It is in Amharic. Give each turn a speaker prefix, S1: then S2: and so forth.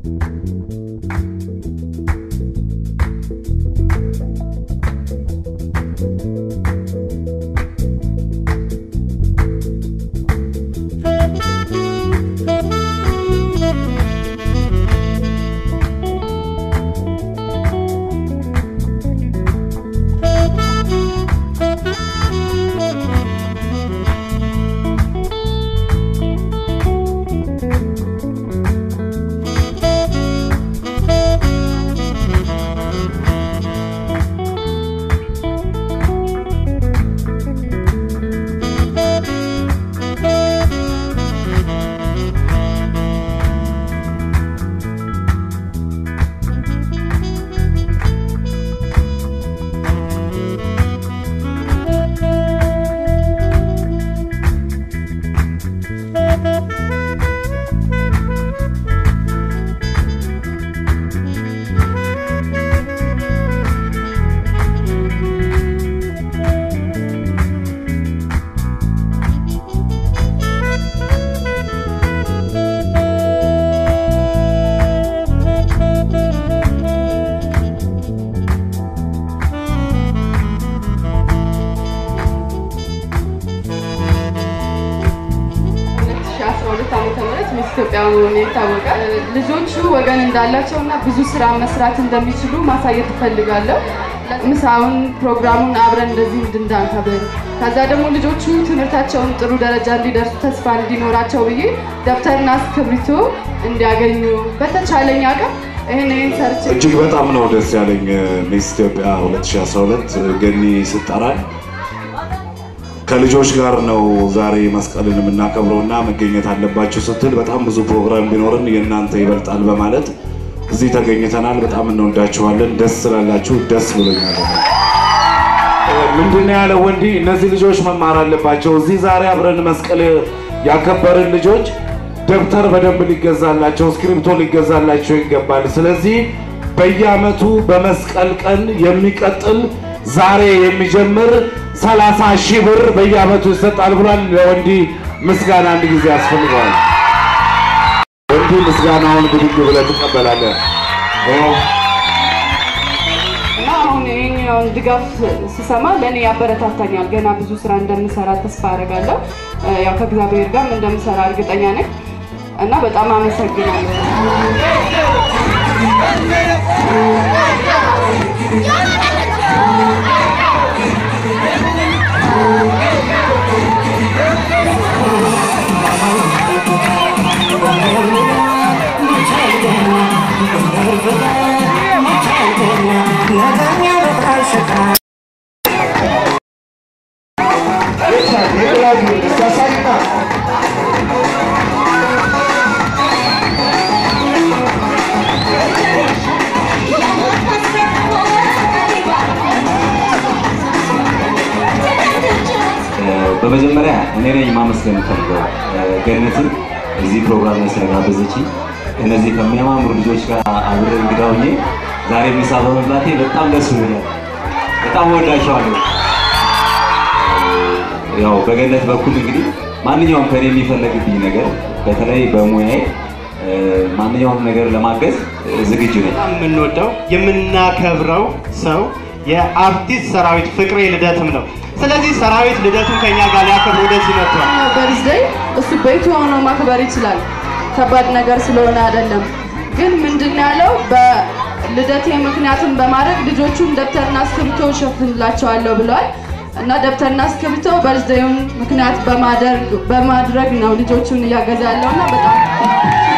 S1: ኢትዮጵያ መሆኑ ይታወቃል። ልጆቹ ወገን እንዳላቸው እና ብዙ ስራ መስራት እንደሚችሉ ማሳየት እፈልጋለሁ። ምሳውን ፕሮግራሙን አብረን እንደዚህ እንድናከብር ከዛ ደግሞ ልጆቹ ትምህርታቸውን ጥሩ ደረጃ እንዲደርሱ ተስፋ እንዲኖራቸው ብዬ ደብተርና እስክሪብቶ እንዲያገኙ በተቻለኝ አቅም ይህን ይህን ሰርች
S2: እጅግ በጣም ነው ደስ ያለኝ ሚስ ኢትዮጵያ 2012 ገኒ ስጠራኝ ከልጆች ጋር ነው ዛሬ መስቀልን የምናከብረው እና መገኘት አለባችሁ ስትል በጣም ብዙ ፕሮግራም ቢኖርን የእናንተ ይበልጣል በማለት እዚህ ተገኝተናል። በጣም እንወዳችኋለን። ደስ ስላላችሁ ደስ ብሎኛል። ምንድነው ያለው ወንዲ? እነዚህ ልጆች መማር አለባቸው። እዚህ ዛሬ አብረን መስቀል ያከበርን ልጆች ደብተር በደንብ ሊገዛላቸው፣ እስክሪብቶ ሊገዛላቸው ይገባል። ስለዚህ በየዓመቱ በመስቀል ቀን የሚቀጥል ዛሬ የሚጀምር ሰላሳ ሺህ ብር በየዓመቱ ይሰጣል ብሏል። ለወንዲ ምስጋና አንድ ጊዜ ያስፈልገዋል። ወንዲ ምስጋናውን ብድግ ብለህ ትቀበላለህ።
S1: እና አሁን ይህኛውን ድጋፍ ስሰማ ለእኔ ያበረታታኛል። ገና ብዙ ስራ እንደምሰራ ተስፋ አደርጋለሁ። ያው ከእግዚአብሔር ጋር እንደምሰራ እርግጠኛ ነኝ እና በጣም አመሰግናለሁ።
S3: በመጀመሪያ እኔ ነኝ ማመስገን የምፈልገው ገነትን እዚህ ፕሮግራም ላይ ስለጋበዘችኝ እነዚህ ከሚያማምሩ ልጆች ጋር አብሬ እንግዳ ሆኜ ዛሬ ምሳ በመብላቴ በጣም ደስ ብሎኛል። በጣም ወዳቸዋለሁ። ያው በገነት በኩል እንግዲህ ማንኛውም ከኔ የሚፈለግብኝ ነገር በተለይ በሙያዬ ማንኛውም ነገር ለማገዝ ዝግጁ ነኝ።
S4: በጣም የምንወደው የምናከብረው ሰው የአርቲስት ሰራዊት ፍቅሬ ልደትም ነው። ስለዚህ ሰራዊት ልደቱን ከኛ ጋር ሊያከብር ወደዚህ መጥቷል።
S1: በርዝደይ እሱ ቤቱ ሆኖ ማክበር ይችላል። ከባድ ነገር ስለሆነ አይደለም። ግን ምንድን ነው ያለው በልደቴ ምክንያትን በማድረግ ልጆቹን ደብተርና እስክሪብቶ እሸፍንላቸዋለሁ ብለዋል እና ደብተርና እስክሪብቶ በርዝደዩን ምክንያት በማድረግ ነው ልጆቹን እያገዛ ያለው እና በጣም